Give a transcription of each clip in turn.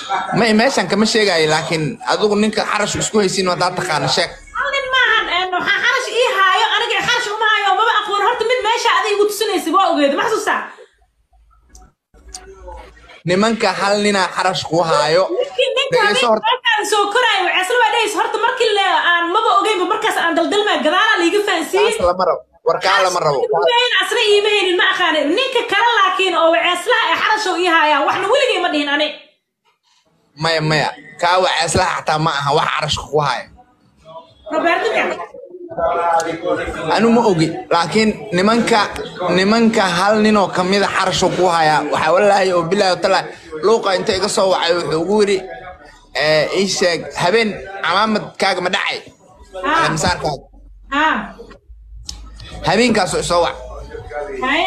may meeshan kama sheegayo laakiin adigu ninka xarash isku haysiin haddaad taqaano sheeg hal nin maahan een, waxaa xarash ii haayo aniga xarash uma haayo maba aqoon horta mid meesha adiga igu tusinaysa waa ogeeda ma xasuustaa nimanka hal ninaa xarash ku haayo Ninkii ninka dhegeyso horta habeenkaan soo koraayo ceesla waa dhehaysa horta markii le aan maba ogeynba markaas aan daldalmaya gadaala liiga fahansiiyey kaas lama rabo warkaa lama rabo Kuweyn asna iima helin ma aqaanin ninka kale laakiin oo ceeslaha ee xarashow ii haayaan waxna weligay ma dhihin ani maya maya kaa wacaaslaha xataa ma aha wax carashka ku haya roberto miya anu ma ogi laakiin nimanka nimanka hal ninoo kamida xarasho ku haya waxaa walaahi oo bilaahi tala luuqa inta iga soo wacay wuxuu ugu yidhi eh, ii sheeg habeen camaamadkaaga ma dhacay Ah. misaarkaaga ah habeenkaasoo isoo wac haye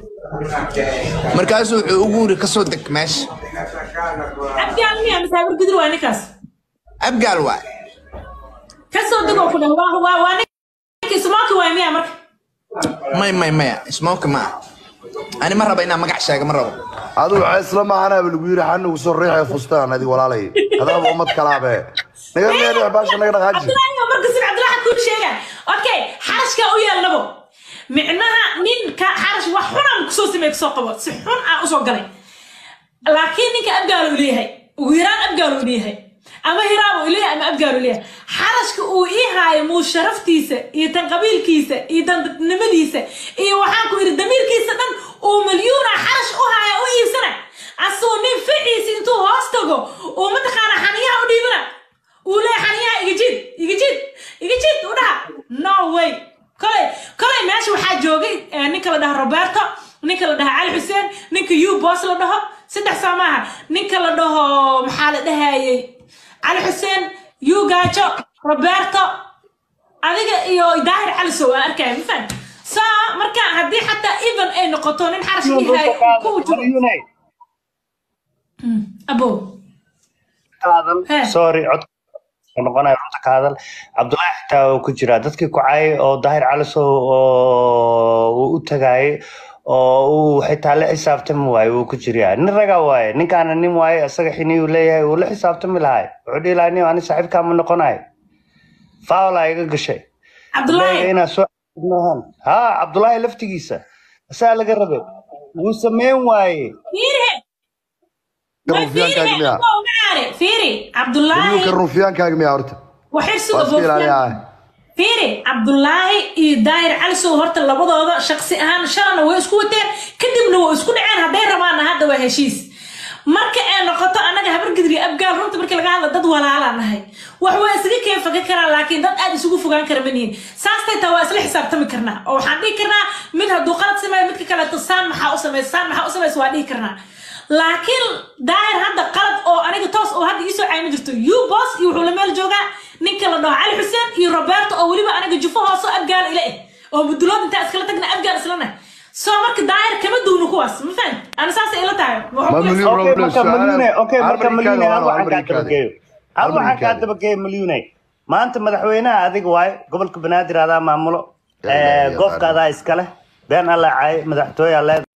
markaasuu wuxuu ugu yidhi kasoo deg meesha abgaal miya masaabir gudur waa ninkaas abgaal waa kasoo degoo ku dhah waa waa waa ninkii sumaaki waay miya marka may may maya smoke ma aha ani ma raba inaan magac sheega ma rabo adigu ceesla maahanaaba lagu yiri xanugu soo riixay fustaan adig walaalay adaaba ummad kalaabe naga meelix baasha naga dhaqaaji cabdulaahi oo marka sida cabdulaahi kuu sheega okay xarashka u yeelnabo micnaha ninka xarash wax xun aan kusoo sameey kusoo qabo si xun aan usoo galay laakiin ninka abgaal uu leeyahay ugu yaraan abgaal uu leeyahay ama hiraab uu leeyahay ama abgaal uu leeyahay xarashka uu ii haayo muu sharaftiisa iyo tan qabiilkiisa iyo tan dadnimadiisa iyo waxaan ku yidhi damiirkiisa dhan uu milyuuna xarash u haya u iibsana asuu nin ficiisa intuu hoos tago uu mataqaana xaniyaha u dhiibana uu leeyahay xaniyaha iga jid iga jid iga jid u dhaha no way kolay kolay meesha waxaa joogay eh, ninka la dhaho roberto ninka la dhaho cali xuseen ninka u bos la dhaho saddex soo maaha ninka la dhaho maxaa la dhahayay cali xuseen u gaajo roberto adiga iyo daahir cali sow aan arkaya ma fahan so marka haddii xataa even ay noqoto nin xarash ihaay ku jiro abo He. sorry cod noqonaya runta ka hadal cabdullaahi xitaa uu ku jiraa dadkii ku caayay oo daahir calisow oo uu u tagaayay oo uu xitaa la xisaabtami waaye wuu ku jiraa nin raga waaye ninkaana nin waaye isaga xiniyuu leeyahay wuu la xisaabtami lahay wuxuu dhihi lahaa nin ani saaxiibkaa ma noqonayo faawlaa iga gashay cabdullaahi Leeyahay inaa soo maahan ha cabdullaahi laftigiisa asaa laga rabay wuu sameyn waaye fiiri ruufyaankaaga miyaa fiiri milyuunka cabdullaahi ruufyaankaaga miyaa horta waxay waa suga iska ilaaliyaa fiiri cabdullaahi iyo daahir cali sow horta labadooda shaqsi ahaan shalana way isku wateen kadibna way isku dhaceen hadday rabaanna hadda waa heshiis marka ay noqoto annaga habargidri abgaal runta markii laga hadla dad walaalaa nahay wax waa isaga keen faga karaan laakiin dad aad isugu fogaan kara manihin saastay taa waa isla xisaabtami karnaa oo waxaan dhihi karnaa mid hadduu qalad sameeyo midka kaleeto saan maxaa u samaysa saan maxaa u samaysa waa dhihi karnaa laakiin daahir hadda qalad oo aniga toos oo hadda iisoo caay ma jirto u bos iyo wuxuu la meel joogaa ninka la dhaho cali xuseen iyo roberto oo weliba aniga jufo hoosoo abgaal ila eh oo budulood intaa iskala tagna abgaal islana soo marka daahir kama duwno kuwaas ma fahan ana saasay ila tahay Ma milyuun okay Robles, marka malyune okay hal marka marikaada malyune hal waa hal waxaan kaa marikaada. dabageeyo hal Hal waxaan kaa marikaada. dabageeyo malyune maanta madaxweynaha adiga waaye gobolka banaadir adaa maamulo Ya Ilaahay, ya goofka Rabbi. adaa iskale been alla caay madaxtooye aa leedahay